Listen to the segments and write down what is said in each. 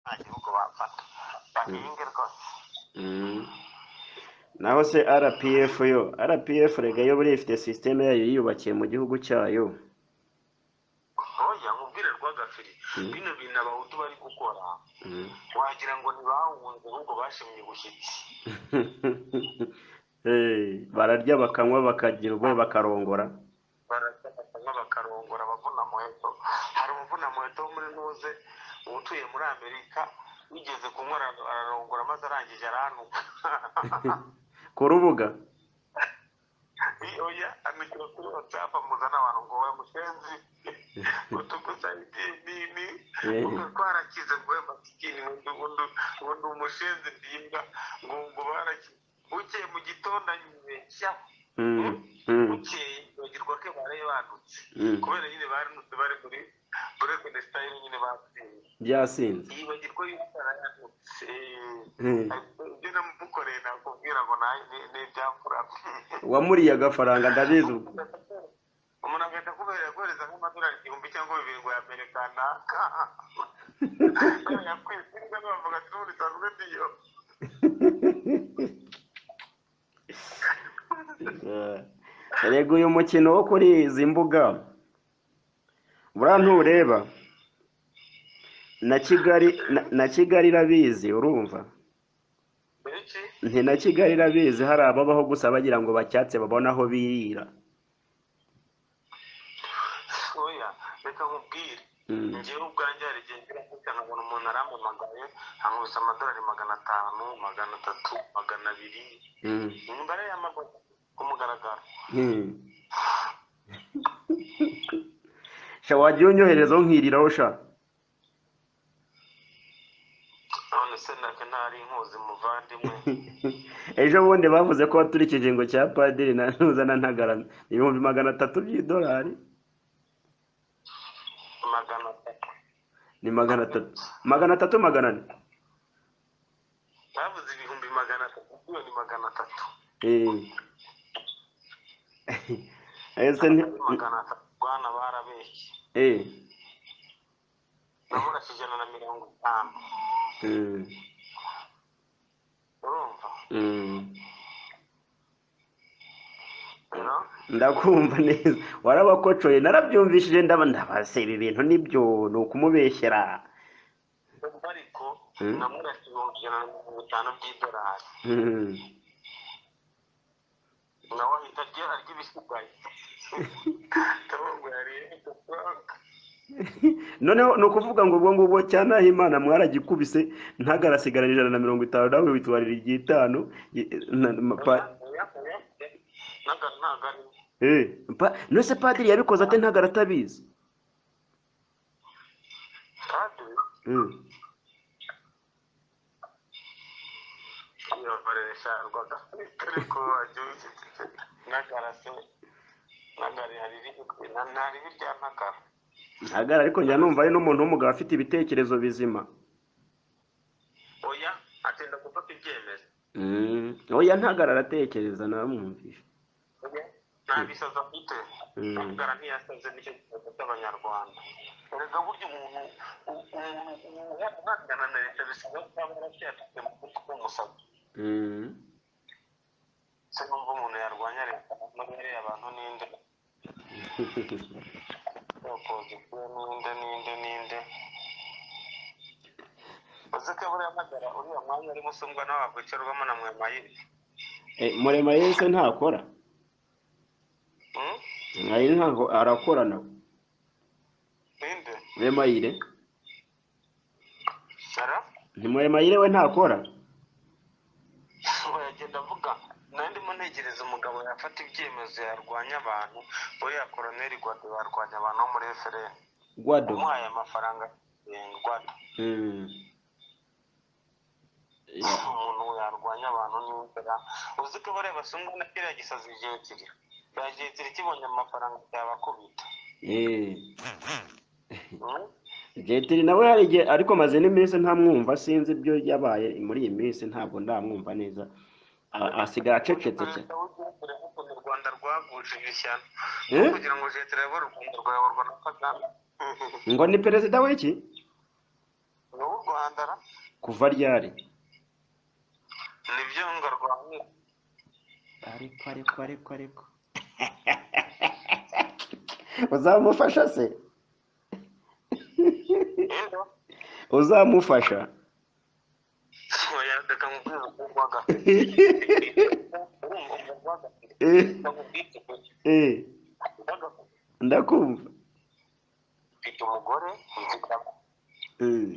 nta gihugu bafata bahingire rwose naho se rpf yo rpf rega yo buriya ifite sisiteme yayo yiyubakiye mu gihugu cyayo oya nkubwire rwagafiri Mm. bino bintu abahutu bari gukora Mm. wagira ngo ntibahunze ahubwo bashimye ubushyitsi Eh, bararya bakanywa bakagira ubwoba bakarongora barasanga bakarongora abavuna muheto hari umuvuna muheto wo muri ntuze utuye muri amerika wigeze kunywa ara- ararongora maze arangije aranuka ku rubuga oya amikiro kuri whatsapp amuzana abantu ngo wowe mushenzi utuguza idinini Eh. ubwo twarakize ngo wowe masikini ubundi ubundi- ubundi umushenzi ndimbwa ngo ngo barakize bukeye mu gitondo anyibeshyaho Mm, mm, bukeye bagirwa ko bari bandutse mm. kubera nyine barunutse bari muri burekoni sitayile nyine batsinze byasinze yibagirwa yuko yarayandutse Eh, ibyo namukoreye nakubwira ngo nanjye ni ibyakuramo wamuriye agafaranga ndabizi ubwo umuntu agahita akubera guhereza nk'amadolari igihumbi cyangwa bibiri ngo yamerekana yakwisinga bavuga ati n'ubu risanzwe ndiyo Eh, rega uyu mukino wo kuri izi mbuga buriya ntureba na kigali na- na kigali irabizi urumva benshi nti na kigali irabizi hari ababaho gusa bagira ngo bacyatse babone aho birira oya reka nkubwire Mm. njyewe ubwanjye hari igihe ngira gutya nkabona umuntu arampamagaye ankubise amadolari magana atanu magana atatu magana abiri Mm. imibare y'amagogo ku mugaragaro Hmm. sha wagiye unyohereza nkiriraho sha none se nake ntari inkuzi muvandimwe ejo bundi bavuze ko waturika ikiringo cya padiri na ntuzana ntagara ibihumbi magana atatu by'idolari magana atatu ni magana atatu magana atatu magana ane bavuze ibihumbi magana atatu iyo ni magana atatu Eh. ese nti magana atatu bwana barabeshye eh. nabura ijana na mirongo itanu Mm. urumva Mm. no ndakumva neza warabakocoye narabyumvishije ndaba ndabase ibi bintu nibyo ni ukumubeshyera ariko Mm. namurashe ibihumbi ijana na mirongo itanu by'idolari Hmm. nawe ahita arya arya ibisigaye ntabwo yariye amafaranga noneho ni ukuvuga ngo ubwo ngubwo cyane aho imana mwaragikubise ntagarasigarane ijana na mirongo itanu nawe witwarira iry'itanu i- na- ma- pa- ntabwo ntabwo ari eh, pa- none se padiri yabikoze ate ntagara atabizi padiri Mm. yabaresha rwaga ariko wagiye nagara se nagari hari ibiryo na- ntari birya ntakara ntagara ariko njya numva ari n'umuntu w'umugabo afite ibitekerezo bizima oya atinda gufata ibyemezo Mm. oya ntagara aratekereza namwumvisha nta bisaza afite Mm. nagara ntiyasaze nicyo kibazo cy'abanyarwanda erega burya umuntu u- umuntu umuntu uhangana na leta bisigaye kuba yaracyafite mu mutwe w'umusazi Mm. se n'ubwo umuntu yarwanya leta no guhera abantu n'inde opozisiyo ninde ninde ninde uzi ko buriya magara uriya mwanya urimo usungwa nawe wakwicarwamo na mwamayiri Eh, murema yese ntakora Hmm? Ari ntago- arakora nawe ninde muremayire ara ntimuremayire we ntakora uragenda avuga nari ndimo ntegereza umugabo yafata ibyemezo yarwanya abantu buriya koroneri gwado yarwanya abantu bo muri efereni gwado umuhaye amafaranga eh, gwado Mm. Ya- umuntu yarwanya abantu n'inzara uzi ko bariya basungwa na kiriya gisazi kirekire kiriya kirekire kibonye amafaranga cyabakubita Eh. Hmm? Jetiri nawe hari igihe ariko maze n'iminsi ntamwumva sinzi ibyo yabaye muri iyi minsi ntabwo ndamwumva neza A- asigaye acecetse cyane perezida w'igihugu yavuze ngo u rwanda rwaguje imishyano Eh? kugira ngo leta irayobore u rwanda rwayoborwa na kagame ngo ni perezida w'iki ni u rwanda ra kuva ryari nibyo ngo arwaye ariko ariko ariko ariko uzamufasha se rero uzamufasha oya reka nkubwire umugwaga urumva umugwaga Eh, ndamubwira eh, umugwaga ndakumva mfite umugore nzikamo Eh,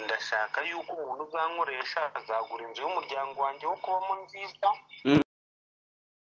ndashaka yuko umuntu uzankoresha azagura inzu y'umuryango wanjye wo kubamo nziza